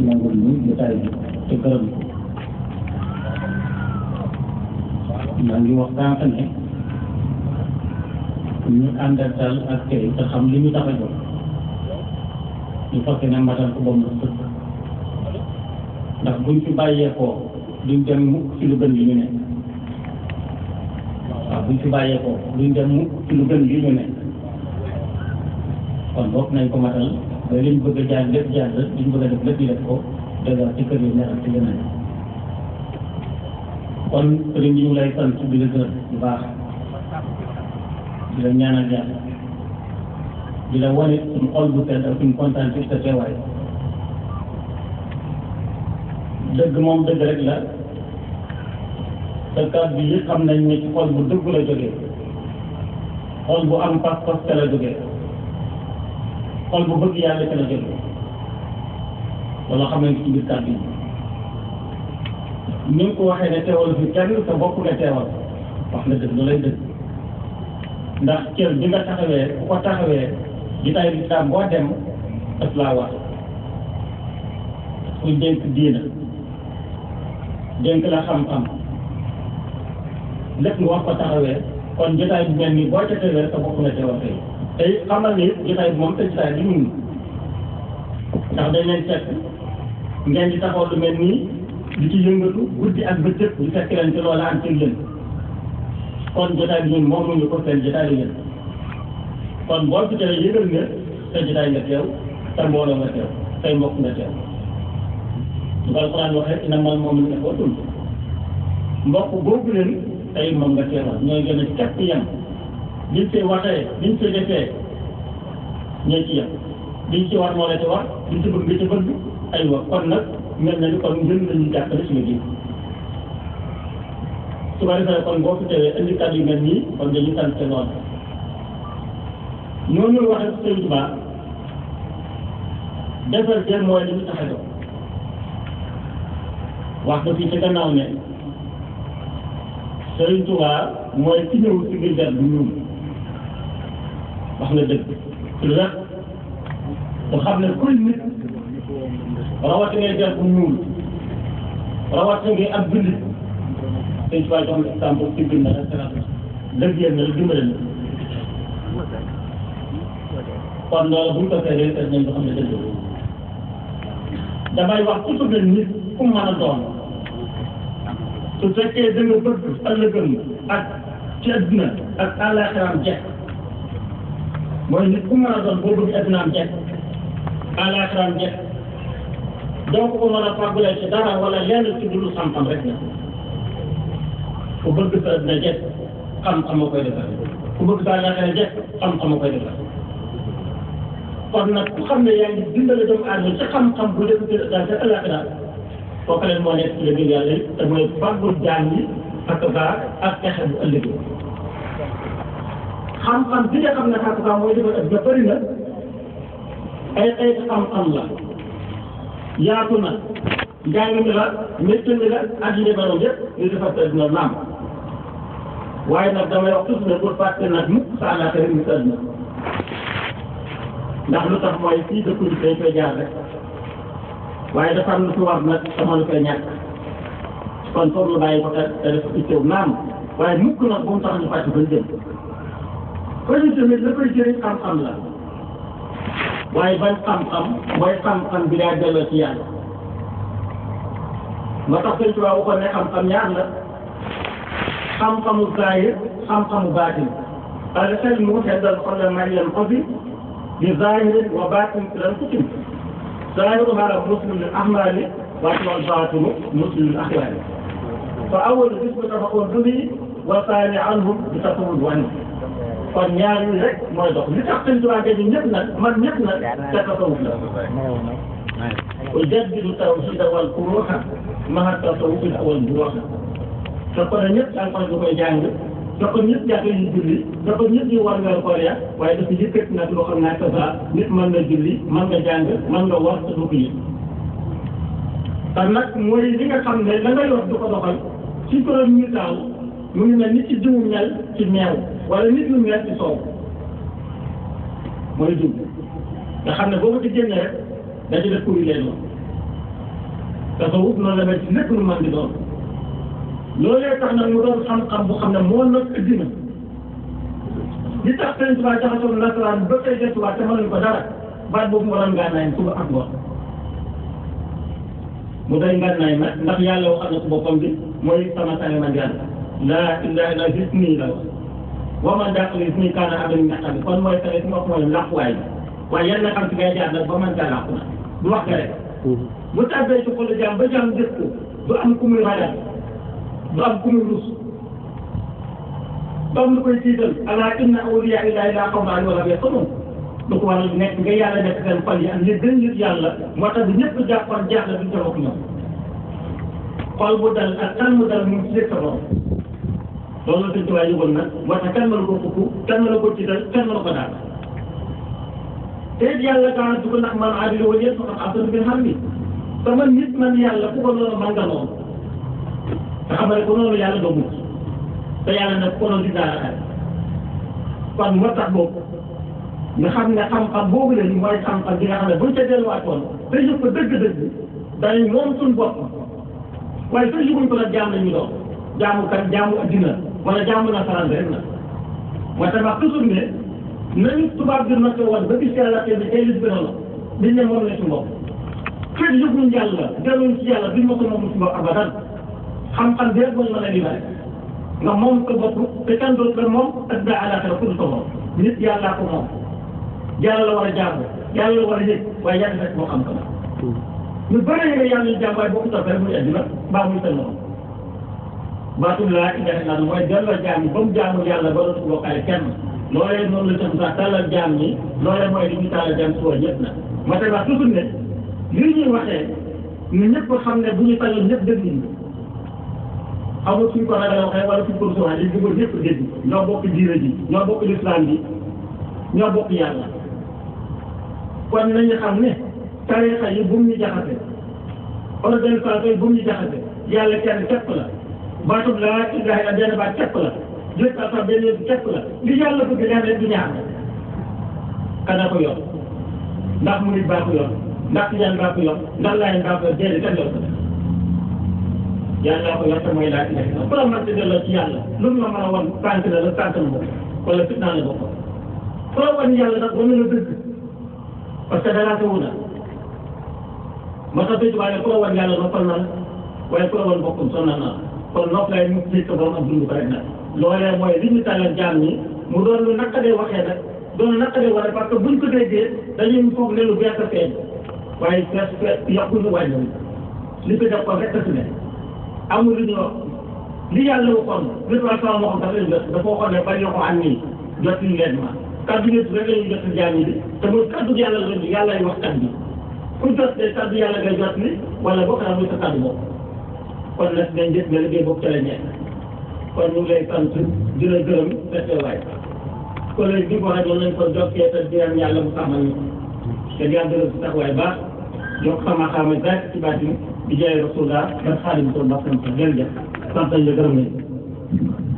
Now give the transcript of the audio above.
nangul ñu jotaay bi te gërëm ko maa ngi wax sànq ne ñu àndal daal ak tey te xam li ñu tax a jóg ñu fekk ne matal ko ba mu sëkk ndax buñ fi bàyyeekoo duñ dem mukk ci lu gën li ñu ne waaw buñ fi bàyyeekoo duñ dem mukk ci lu gën li ñu ne kon bokk nañ ko matal ba liñ bëgg a jaar lépp jaar la liñ bëgg a def lépp ñu def ko dëgg ci kër yi neexal ci gën a kon sëriñ bi ñu lay sant di la gërëm bu baax di la ñaanal yàlla di la wane suñu xol bu sedd ak suñu kontaan ci sa teewaay dëgg moom dëgg rek la sa kàddu yi xam nañ ne ci xol bu dëgg la jógee xol bu am pas-pas ca la jógee xol bu bëgg yàlla ca la jógee wala xam nañ ci biir kàddu yi ni nga ko waxee ne teewal fi kenn sa bopp nga teewal wax nga dëgg lu lay dëgg ndax cër bi nga taxawee ku ko taxawee jitaay lislaam boo dem daf laa wax kuy dénk diina dénk la xam-xam lépp nga wax ko taxawee kon jotaay bi mel nii boo ca teewee sa bopp nga teewal tey tey xamal ni jotaay bi moom te jotaay bi ñun ndax dañ leen fekk ngeen di taxaw lu mel nii di ci yëngatu guddi ak bëccëg di fekk leen ci loola am ci yéen kon jotaay bi ñun moomuñu ko seen jotaay la yéen kon boo fi teewee yëgal nga sa jotaay nga teew sa mbooloo nga teew say mbokk nga teew su ko alxuraan waxee ina mal moom ne ko tul mbokk boobu leen tey moom nga teewal ñooy gën a képp yem liñ see waxee liñ see defee ñoo ci yem liñ ci war moo la ci war liñ ci bëgg nga ci bëgg aywa kon nag mel na ni kon ngën lañu jàppale suñu biir su ko defee kon boo fi teewee indi kàddu yu mel nii kon dañuy sant te lool ñooñu waxee Sëriñ Tuubaa defar jéem mooy li ñu tax a jóg wax ba fii ci gannaaw ne Sëriñ Tuubaa mooy ki ñëw ci biir der bu ñuul wax nga dëgg lu rek bu xam ne kuy nit rawatina der bu ñuul rawatina ngay ab jullit Sëriñ Tuubaa jox na exemple ci biir na rek dëgg yéen na la dimbale na kon loolu bu ñu ko feeree fees nañ ko xam ne dëgg damay wax ku bëgg nit ku mën a doon su fekkee da nga bëgg ëllëgëm ak ci adduna ak àllaaxiraam jekk mooy nit ku mën a doon boo bëgg addunaam jekk àllaaxiraam jekk doo ko ko mën a fàggulee ci dara wala lenn ci dul xam-xam rek la ku bëgg sa adduna jekk xam-xam a koy defar ku bëgg sa àllaaxira jekk xam-xam a koy defar kon nag ku xam ne yaa ngi dimbale doomu aadama ci xam-xam bu def ci daal sa àllaaxira kooku leen moo nekk ci la gën yàlla te mooy fàggul jaan yi ak baa ak pexe bu ëllëg xam-xam bi nga xam ne xaatukaa mooy defar ak nga bëri na ay ay xam-xam la yaatu na njàng mi la métier mi la ak yi defaroon yëpp ñu defar sa dina naam waaye nag damay wax toujours ne pour fàtte nag mukk sa àllaaxira mu sa dina ndax lu tax mooy fii dëkk bi dañ koy jaar rek waaye dafa am lu fi war nag sama lu koy ñàkk kon foog ñu bàyyi ko te te def itteew naam waaye mukk nag bu mu tax ñu fàcc bañ jëm ko ñu tamit la koy jëriñ xam-xam la waaye bañ xam-xam mooy xam-xam bi daa delloo ci yàlla moo tax sëñ Tuubaa waxoon ne xam-xam ñaar la xam-xamu zaahir xam-xamu baatin al ilmu xeddal xolle may leen ko bi bi zahirin wa batin fi lan kutim zahiru hada muslim lil ahmali waaye wal batinu muslim lil axyaari fa awal bis bi tafaqoon dubi wa saani anhum bi tasawul wani kon ñaar yi rek mooy dox li tax sëñ Tuubaa ñu ñëpp nag man ñëpp nag te tasawuf la ujaddidu tawhida wal furuha maha tasawuf al awal buruha te kon ñëpp da nga koy jàng da ko ñëpp jàkk yi julli da ko ñëpp ñu war nga koor ya waaye dafa yëkkati nag loo xam ne ak sa nit mën nga julli mën nga jàng mën nga war te du ko yëg te nag mooy li nga xam ne la ngay wax du ko doxal ci kuréel ñu taal mu ngi mel ni ci jiwu mel ci meew wala nit lu mel ci soow mooy jiw nga xam ne boo ko ci génne rek da ci def kuréel leen tasawuf noonu la mel ci lépp lu mën di doon loolee tax nag mu doon xam-xam bu xam ne moo nag addina li tax sëñ Tuubaa jaxasoo nasaraan ba koy desuwaat te mënuñ ko dara baat boobu mu waroon ngànnaay suba ak ngoon mu doy ngànnaay nag ndax yàlla waxal na ko boppam bi mooy sama sànni man yàlla laa ilaaha illa gis nii la wax wa man dàqali gis nii kaana abin ñaxam bi kon mooy tamit mu wax mooy làquwaay bi waaye yan na xam ci ngay jaar nag ba man caa làqu na du wax nga rek bu tàbbee ci xolu jaam ba jaam gis ko du am ku muy ragal du am ku muy rus du am lu koy tiital alaa inna awliyaa illaahi laa xawfun alayhim wa laa hum yahzanuun lu ko waral nekk nga yàlla nekk seen xol yi am li gën yëg yàlla moo tax bi ñëpp jàppoon jaaxle duñ ko wax ñoom xol bu dal ak kan mu dal mu ngi ci dëkk borom loolu la sëñ Tuubaa yëgoon nag moo tax kenn mënu ko fukk kenn mënu ko tiital kenn mënu ko daal te it yàlla kaa dugg ndax man aadila wala yëpp xam asanu bi xam ni sama nit man yàlla ku ko noonu man nga noonu te xam ne ko noonu yàlla doo mucc te yàlla nag ko noonu di daal ak kon moo tax boobu nga xam ne xam-xam boobu la ñu mooy xam-xam bi nga xam ne buñ ca delluwaatoon te yëpp ko dëgg-dëgg dañuy moom suñu bopp waaye te yëguñ ko nag jaam lañu doon jaamu kan jaamu addina wala jaamu nasaraan rek na moo tax wax toujours ne nañu tubaab bi naka woon ba gis yàlla te ne tey li gën a la liñ ne moom la ci bopp fekk yëguñ yàlla delluñ ci yàlla duñ ma ko moom ci bopp abadan xam-xam bi rek mooy mën a libéré nga moom ko bopp te kan dootu la moom ak daa àllaaxira ku dul ko moom nit yàllaa ko moom yàlla la war a jaamu yàlla la war a yëg waaye yàlla rek moo xam ko ñu bëri nga yàlla ñu jaam waaye boo ko toppee rek muy addina mbaa muy seen morom baatul laa ilaha illa mooy delloo jaam yi ba mu jaamu yàlla ba dootu bokkaale kenn loolee noonu la jox sax tàllal jaam ñi loolee mooy li ñu tàllal jaam suba ñëpp na ma tey wax toujours ne lii ñuy waxee ñu ñëpp xam ne bu ñu tàllal ñëpp dégg ñu xamul suñ ko ragal waxee wala suñ ko rusuwaay li bëggoon ñëpp dégg ñoo bokk diine ji ñoo bokk lislaam bi ñoo bokk yàlla kon nañu xam ne tarixa yi bu mu ñu jaxase organisation yi bu mu ñu jaxase yàlla kenn képp la baatub laa ilaha illa benn baat képp la jël sa sa benn yëpp képp la li yàlla bëgg leneen du ñaar kana ko yor ndax murid baa ko yor ndax tijaan baa ko yor ndax laayeen baa ko yor déedéet kenn yor ko yàlla ko yor te mooy laa ilaha illa ku la mën ci delloo ci yàlla lu mu la mën a wan tànk la la tànk la wala fitnaa la bokk ku la wan yàlla nag wane la dëgg parce que danaa ko wuna moo tax dëgg waaye ku la wan yàlla noppal na la waaye ku la wan bokkum sonal na la kon nopp lay mu ci ko borom ak dund ko rek nag loolee mooy li ñu tàllal jaam ñi mu doon lu naqadee waxee nag doon naqadee waxee parce que buñ ko déggee dañuy foog ne lu bees a feeñ waaye fees fees yokkuñu wàññiwuñ li fi def ko rek a si ne amul lu ñu wax li yàlla waxoon li ko sama moo xam dafa leen jot dafa waxoon ne bañ ko am nii jot li leen ma kaddu gi rek la ñuy jot jaam ñi bi te muy kaddu yàlla la yàlla ay wax kaddu ku jot de kaddu yàlla ngay jot ni wala bokk na muy sa kaddu boobu kon nag dañ gis ne liggéey boobu ca la ñeent kon ñu ngi lay sant di la gërëm fekk waay kon léegi bi ko rajo nañ ko jokkee te di leen yàlla mu xamal ñu te di yàlla gërëm si taxawaay baax yokk sama xaama gàtt ci baat yi di jaay rasulullah ba xaadim ko mbas sant jërëjëf sant nañ la gërëm nañ